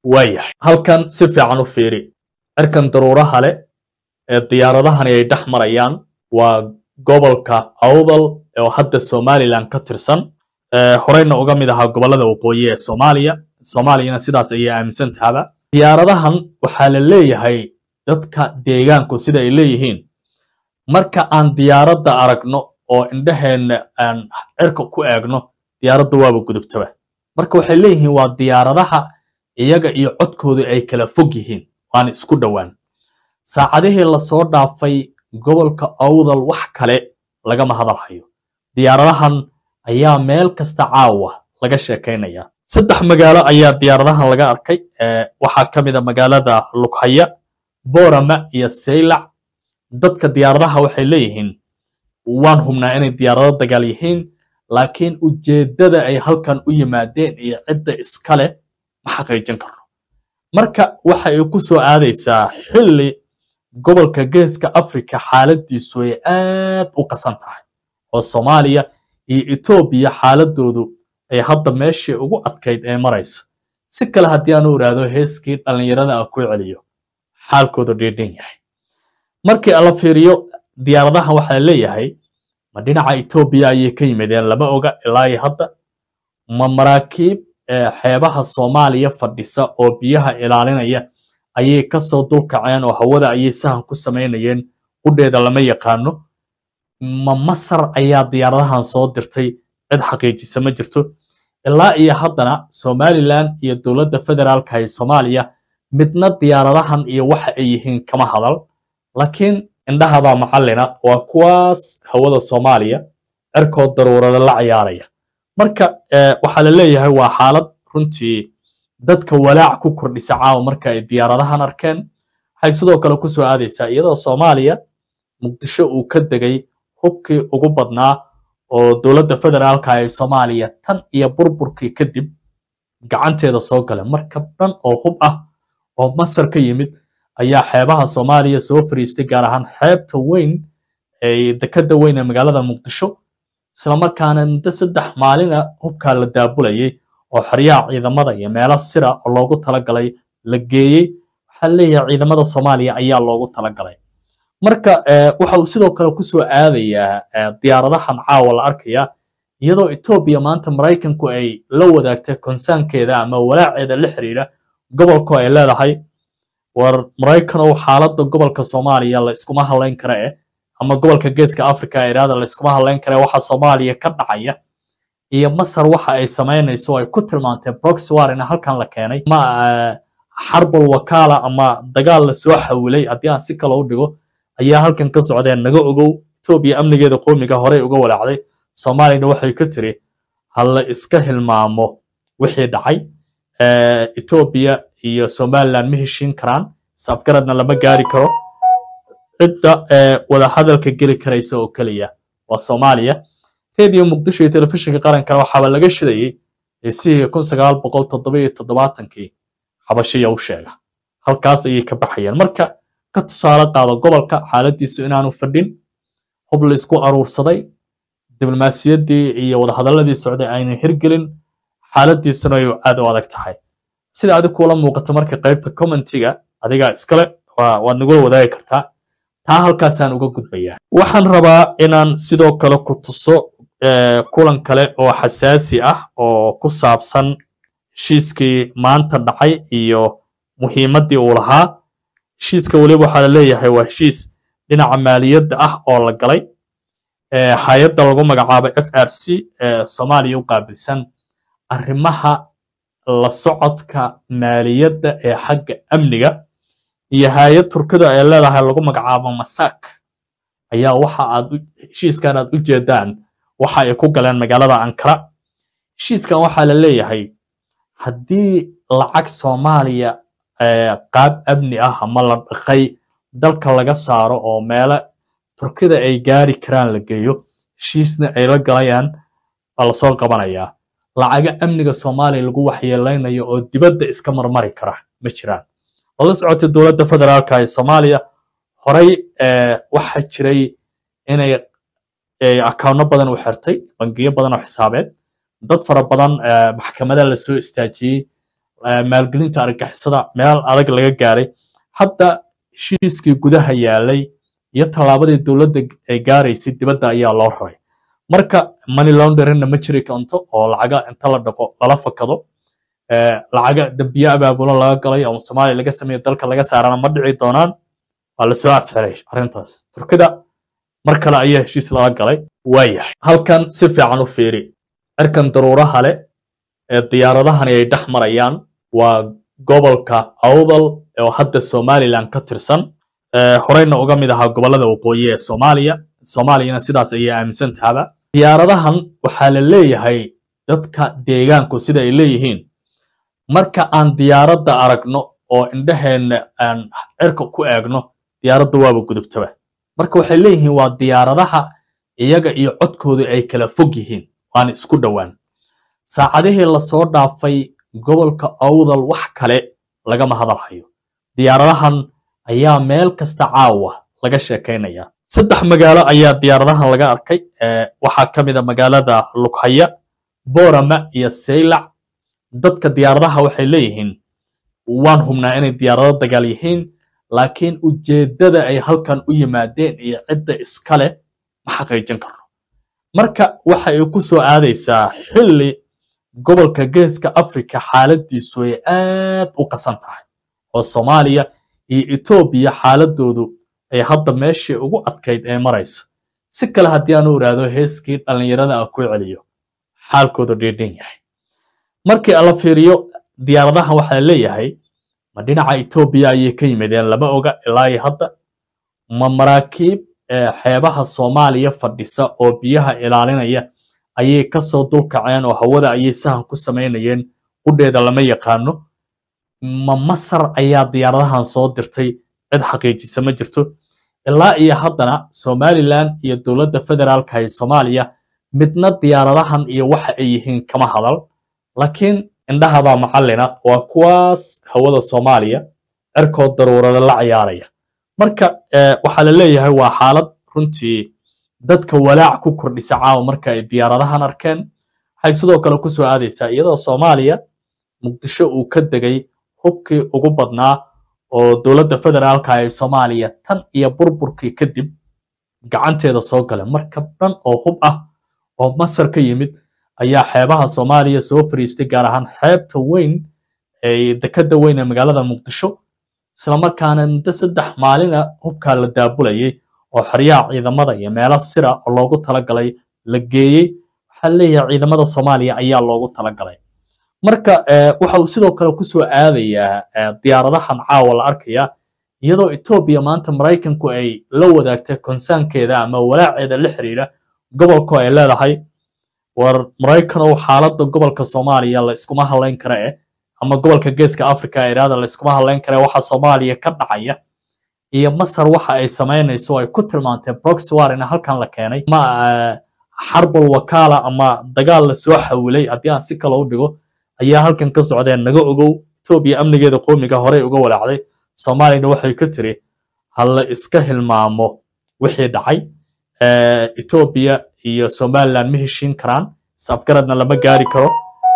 waayahay halkan si fiican u fiiri cirkan daruuraha leh ee diyaaradahani ay dhex marayaan waa gobolka awdal oo hadda somalilan ka tirsan horeyna uga mid ahaa gobolada waqooyi ee soomaaliya soomaaliyana sidaas ayay aaminsan tahaba diyaaradahan waxaa la leeyahay dadka deegaanku sida ay leeyihiin marka aan diyaaradda aragno oo indhaheenna aan cirka ku eegno diyaaradda waaba gudubtaba marka waxay leeyihiin waa diyaaradaha iyaga iyo codkooda ay kala fog yihiin waana isku dhowaan saacadihii lasoo dhaafay gobolka awdal wax kale lagama hadalhayo diyaaradahan ayaa meel kasta caawa laga sheekaynaya saddex magaalo ayaa diyaaradahan laga arkay waxaa ka mid a magaalada lughaya boorama iyo saylac dadka diyaaradaha waxay leeyihiin waan hubnaa inay diyaarado dagaal yihiin laakiin ujeeddada ay halkan u yimaadeen iyo cidda iska leh ma xaqiijin karno marka waxa ay ku soo aadaysaa xilli gobolka geeska africa xaaladiisu ay aad u qasan tahay oo soomaaliya iyo etoobiya xaaladoodu ay hadda meeshii ugu adkayd ee marayso si kale haddii aanu iraahdo heeskii dhallinyarada a ku celiyo xaalkoodu dhiidhin yahay markii ala fiiriyo diyaaradahan waxaa leeyahay ma dhinaca etoobiya ayay ka yimideen lama oga ilaa iyo hadda ma maraakiib xeebaha soomaaliya fadhisa oo biyaha ilaalinaya ayay kasoo dulkaceen oo hawada ayay sahan ku samaynayeen qudheeda lama yaqaano ma masar ayaa diyaaradahan soo dirtay cid xaqiijisa ma jirto ilaa iyo haddana somalilan iyo dowladda federaalka ee soomaaliya midna diyaaradahan iyo waxa ay yihiin kama hadal laakiin indhahabaa macallina waa kuwaas hawada soomaaliya cirkood daruurada la cayaaraya marka waxaa la leeyahay waa xaalad runtii dadka walaac ku kordhisa caawa marka ay diyaaradahan arkeen waxay sidoo kale ku soo aadaysaa iyadoo soomaaliya muqdisho uu ka degay hubkii ugu badnaa oo dowladda federaalka ee soomaaliya tan iyo burburkii kadib gacanteeda soo gala markab dhan oo hub ah oo masar ka yimid ayaa xeebaha soomaaliya soo fariistay gaar ahaan xeebta weyn ee dekadda weyn ee magaalada muqdisho islamarkaana muddo saddex maalina hubkaa la daabulayay oo xeryaha ciidamada iyo meelo sira oo loogu talagalay la geeyey waxaa leeyahay ciidamada soomaaliya ayaa loogu talagalay marka waxa uu sidoo kale ku soo aadayaa diyaaradahan caawa la arkaya iyadoo etoobiya maanta maraykanku ay la wadaagtay konsaankeeda ama walaaceeda la xiriira gobolku ay leedahay war maraykanow xaaladda gobolka soomaaliya la iskuma hadlayn kara eh ama gobolka geeska africa iraada la iskuma hadlayn kara waxa soomaaliya ka dhacaya iyo masar waxa ay samaynayso ay ku tilmaantay broxwar in halkan la keenay ma xarbul wakaala ama dagaal la soo xawilay haddii aan si kale u dhigo ayaa halkan ka socdeen naga ogow etoobiya amnigeeda qoomiga horey uga walaacday soomaaliyana waxay ka tiri ha la iska hilmaamo wixii dhacay etoobiya iyo somaliland ma heshiin karaan isafgaradna lama gaari karo cidda wadahadalka geli karaysa oo keliya waa soomaaliya radio muqdisho iyo telefishinka qarankana waxaaba laga shidayey heesihii kun sagaal boqol toddoba iyo toddobaatankii xabashiya u sheega halkaas ayay ka baxayeen marka ka tusaale qaado gobolka xaaladiisu inaanu fadhin hub la isku aruursaday diblomaasiyaddii iyo wadahadaladii socday aynan hirgelin xaaladiisuna ay aad u adag tahay sida adig kuula muuqato marka qaybta commentiga adigaa iskale waad nagula wadaagi kartaa taa halkaasaan uga gudbayaa waxaan rabaa inaan sidoo kale ku tuso kulan kale oo xasaasi ah oo ku saabsan heshiiskii maanta dhacay iyo muhiimaddii uu lahaa heshiiska weliba waxaa la leeyahay waa heshiis dhinaca maaliyadda ah oo la galay hay-adda lagu magacaabo f r c ee soomaaliya u qaabilsan arrimaha la socodka maaliyadda ee xagga amniga iyo hay-ad turkida ay leedahay lagu magacaabo masak ayaa waxa aad heshiiskan aad u jeedaan waxa ay ku galeen magaalada ankara heshiiskan waxaa la leeyahay haddii lacag soomaaliya qaab amni ah ama la dhaqay dalka laga saaro oo meelo turkida ay gaari karaan la geeyo heshiisna ay la galayaan baa lasoo qabanayaa lacaga amniga soomaaliya lagu waxyeelaynayo oo dibadda iska marmari kara ma jiraan lala socotay dowladda federaalka ee soomaaliya horey waxa jiray inay akawno badan u xirtay bangiyo badan oo xisaabeed dad fara badan maxkamada lasoo istaajiyey maalgelinta argagixisada meel adag laga gaaray hadda heshiiskii gudaha yaalay iyo tallaabadii dowladda ay gaaraysay dibadda ayaa loo raray marka money launderingna ma jiri kanto oo lacaga inta la dhaqo lala fakado lacaga dambiye abaabulo laga galay oo soomaaliya laga sameeyo dalka laga saarana ma dhici doonaan waa lasoo afxiray arrintaas turkida mar kale ayaa heshiis laga galay waayahay halkan si fiican u fiiri cirkan daruuraha leh ee diyaaradahani ay dhex marayaan waa gobolka awdal oo hadda somalilan ka tirsan horeyna uga mid ahaa gobollada waqooyi ee soomaaliya soomaaliyana sidaas ayay aaminsan tahaba diyaaradahan waxaa la leeyahay dadka deegaanku sida ay leeyihiin marka aan diyaaradda aragno oo indhaheenna aan cirka ku eegno diyaaradda waaba gudubtaba marka waxay leeyihiin waa diyaaradaha iyaga iyo codkooda ay kala fog yihiin waana isku dhowaan saacadihii lasoo dhaafay gobolka awdal wax kale lagama hadal hayo diyaaradahan ayaa meel kasta caawa laga sheekaynaya saddex magaalo ayaa diyaaradahan laga arkay waxaa ka mid a magaalada lughaya boorama iyo saylac dadka diyaaradaha waxay leeyihiin waan hubnaa inay diyaarado dagaal yihiin laakiin ujeeddada ay halkan u yimaadeen iyo cidda iska leh ma xaqiijin karno marka waxa ay ku soo aadaysaa xilli gobolka geeska africa xaaladiisu ay aad u qasan tahay oo soomaaliya iyo etoobiya xaaladoodu ay hadda meeshii ugu adkayd ee marayso si kale haddii aanu iraahdo heeskii dhallinyarada a ku celiyo xaalkoodu dhiidhin yahay markii la fiiriyo diyaaradahan waxaa leeyahay ma dhinaca etoobiya ayay ka yimideen lama oga ilaa iyo hadda ma maraakiib xeebaha soomaaliya fadhisa oo biyaha ilaalinaya ayay kasoo dulkaceen oo hawada ayay sahan ku samaynayeen qudheeda lama yaqaano ma masar ayaa diyaaradahan soo dirtay cid xaqiijisa ma jirto ilaa iyo haddana somalilan iyo dowladda federaalka ee soomaaliya midna diyaaradahan iyo waxa ay yihiin kama hadal laakiin indhahabaa macallina waa kuwaas hawada soomaaliya cirkood daruurada la ciyaaraya marka waxaa la leeyahay waa xaalad runtii dadka walaac ku kordhisa caawa marka ay diyaaradahan arkeen waxay sidoo kale ku soo aadaysaa iyadoo soomaaliya muqdisho uu ka degay hubkii ugu badnaa oo dowladda federaalka ee soomaaliya tan iyo burburkii kadib gacanteeda soo gala markab dhan oo hub ah oo masar ka yimid ayaa xeebaha soomaaliya soo fariistay gaar ahaan xeebta weyn ee dekadda weyn ee magaalada muqdisho islamarkaana muddo saddex maalina hubkaa la daabulayay oo xeryaha ciidamada iyo meelo sira oo loogu talagalay la geeyey waxaa leeyahay ciidamada soomaaliya ayaa loogu talagalay marka waxa uu sidoo kale ku soo aadayaa diyaaradahan caawa la arkaya iyadoo etoobiya maanta maraykanku ay la wadaagtay konsaankeeda ama walaaceeda la xiriira gobolku ay leedahay war maraykanow xaaladda gobolka soomaaliya la iskuma hadlayn kara eh ama gobolka geeska africa iraada la iskuma hadlayn kara waxa soomaaliya ka dhacaya iyo masar waxa ay samaynayso ay ku tilmaantay broxwar in halkan la keenay ma xarbul wakaala ama dagaal la soo xawilay haddii aan si kale u dhigo ayaa halkan ka socdeen naga ogow etoobiya amnigeeda qoomiga horey uga walaacday soomaaliyana waxay ka tiri ha la iska hilmaamo wixii dhacay etoobiya iyo somaliland ma heshiin karaan isafgaradna lama gaari karo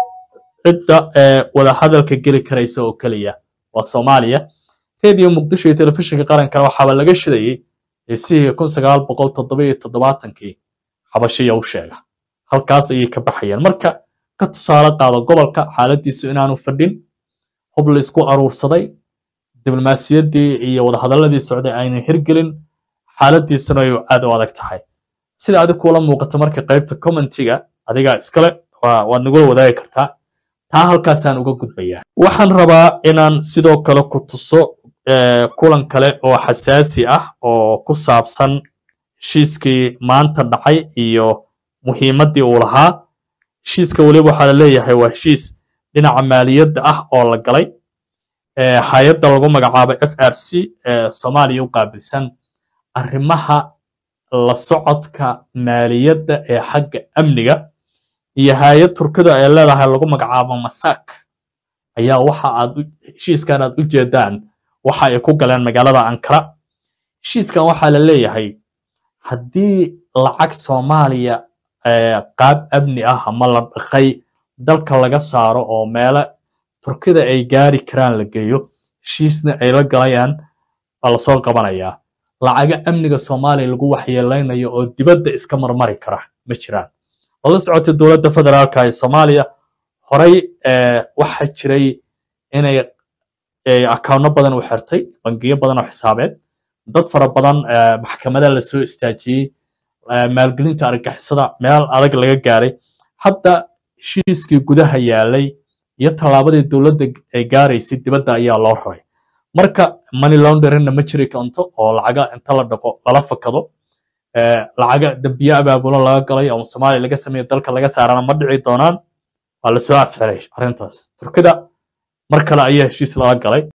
cidda wadahadalka geli karaysa oo keliya waa soomaaliya radio muqdisho iyo telefishinka qarankana waxaaba laga shidayey heesihii kun sagaal boqol toddoba iyo toddobaatankii xabashiya u sheega halkaas ayay ka baxayeen marka ka tusaale qaado gobolka xaaladiisu inaanu fadhin hub la isku aruursaday diblomaasiyaddii iyo wadahadaladii socday aynan hirgelin xaaladiisuna ay aad u adag tahay sida adig kuula muuqato marka qaybta commentiga adigaa iskale waad nagula wadaagi kartaa taa halkaasaan uga gudbayaa waxaan rabaa inaan sidoo kale ku tuso kulan kale oo xasaasi ah oo ku saabsan heshiiskii maanta dhacay iyo muhiimaddii uu lahaa heshiiska weliba waxaa la leeyahay waa heshiis dhinaca maaliyadda ah oo la galay hay-adda lagu magacaabo f r c ee soomaaliya u qaabilsan arrimaha la socodka maaliyadda ee xagga amniga iyo hay-ad turkida ay leedahay lagu magacaabo masak ayaa waxa aad heshiiskan aad u jeedaan waxa ay ku galeen magaalada ankara heshiiskan waxaa la leeyahay haddii lacag soomaaliya qaab amni ah ama la dhaqay dalka laga saaro oo meelo turkida ay gaari karaan la geeyo heshiisna ay la galayaan baa lasoo qabanayaa lacaga amniga soomaaliya lagu waxyeelaynayo oo dibadda iska marmari kara ma jiraan lala socotay dowladda federaalka ee soomaaliya horey waxaa jiray inay akawno badan u xirtay bangiyo badan oo xisaabeed dad fara badan maxkamada lasoo istaajiyey maalgelinta argagixisada meel adag laga gaaray hadda heshiiskii gudaha yaalay iyo tallaabadii dowladda ay gaaraysay dibadda ayaa loo raray marka money launderingna ma jiri kanto oo lacaga inta la dhaqo lala fakado lacaga dambiye abaabulo laga galay oo soomaaliya laga sameeyo dalka laga saarana ma dhici doonaan waa lasoo afxiray arrintaas turkida mar kale ayaa heshiis lala galay